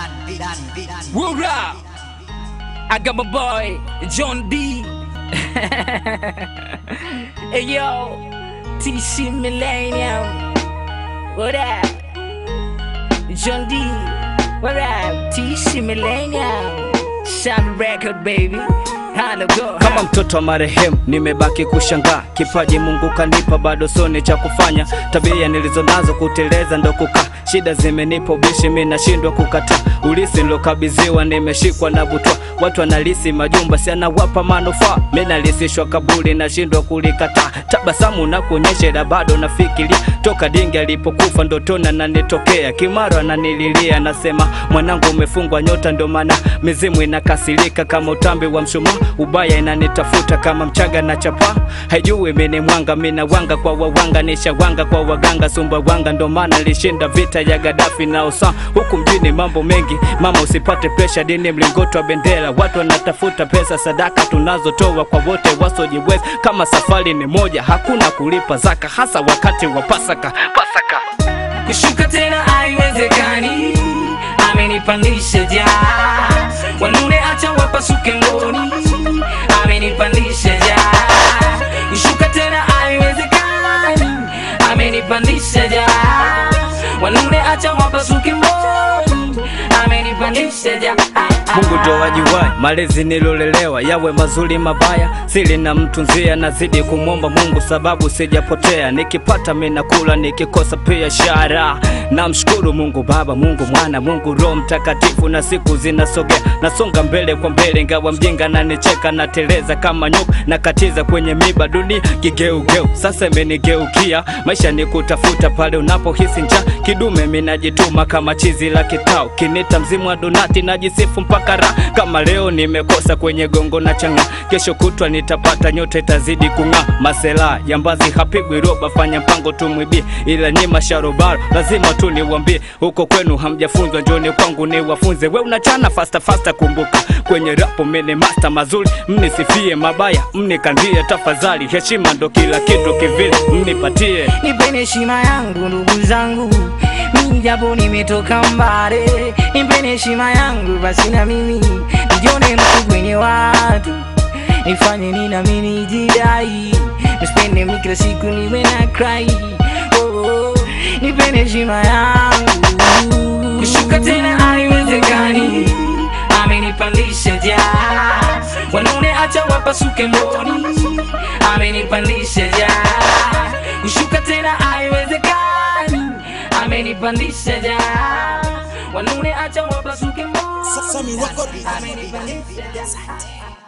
Word up. I got my boy John D. hey yo, TC Millennium. What up? John D. What up? TC Millennium. Sound record baby. Hello go. kama mtoto wa marehemu nimebaki kushangaa kipaji mungu kanipa bado soni cha kufanya tabia nilizo nazo kuteleza ndo kukaa shida zimenipa ubishi mi nashindwa kukataa ulisi nilokabidhiwa nimeshikwa na butwa watu wanalisi majumba si anawapa manufaa mi nalisishwa kabuli nashindwa kulikataa tabasamu na kuonyesha ila bado nafikiria toka dingi alipokufa ndotona nanitokea kimaro ananililia nasema mwanangu umefungwa nyota ndo maana mizimu inakasirika kama utambi wa mshumaa ubaya inanitafuta kama mchaga na chapa haijui mini mwanga mina wanga kwa wawanga nishawanga kwa waganga sumba wanga ndo maana lishinda vita ya gadafi na osa huku mjini mambo mengi mama usipate presha dini mlingoto wa bendera watu wanatafuta pesa sadaka tunazotoa kwa wote wasojiweza kama safari ni moja hakuna kulipa zaka hasa wakati wa pasaka pasaka kushuka tena haiwezekani amenipandisha ja wanune acha wapasuke ngoni amenipandisha ja kushuka tena haiwezekani amenipandisha ja wanune acha wapasuke ngoni amenipandisha ja mungu ndo wajuwaye malezi nilolelewa yawe mazuri mabaya sili na mtu nzia nazidi kumwomba mungu sababu sijapotea nikipata minakula nikikosa pia shara namshukuru mungu baba mungu mwana mungu roho mtakatifu na siku zinasogea nasonga mbele kwa mbele ingawa mjinga nanicheka nateleza kama nyuka nakatiza kwenye miba dunia kigeugeu sasa imenigeukia maisha ni kutafuta pale unapohisi njaa kidume minajituma kama chizi la kitao kinita mzimu wa donati najisifu mpaka raha kama leo nimekosa kwenye gongo na changa kesho kutwa nitapata nyota itazidi kung'aa masela yambazi hapigwi roba fanya mpango tumwibie ila nyima sharobaro lazima tu niwambie huko kwenu hamjafunzwa njoni kwangu niwafunze we unachana fasta fasta kumbuka kwenye rapo mene masta mazuri mnisifie mabaya mnikandie tafadhali heshima ndo kila kitu kivile mnipatie nipeni heshima yangu ndugu zangu mimi japo nimetoka mbali nipeni heshima yangu basi na mimi nijione mtu kwenye watu nifanye nini nami nijidai nisipende mi kila siku niwe na cry oh, oh. nipeni heshima yangu kushuka tena haiwezekani amenipandisha ja wanune acha wapasuke mboni amenipandisha ja kushuka tena haiwezekani amenipandisha ja wanune acha wapasuke mboni Sasa ni record. amenipandisha ja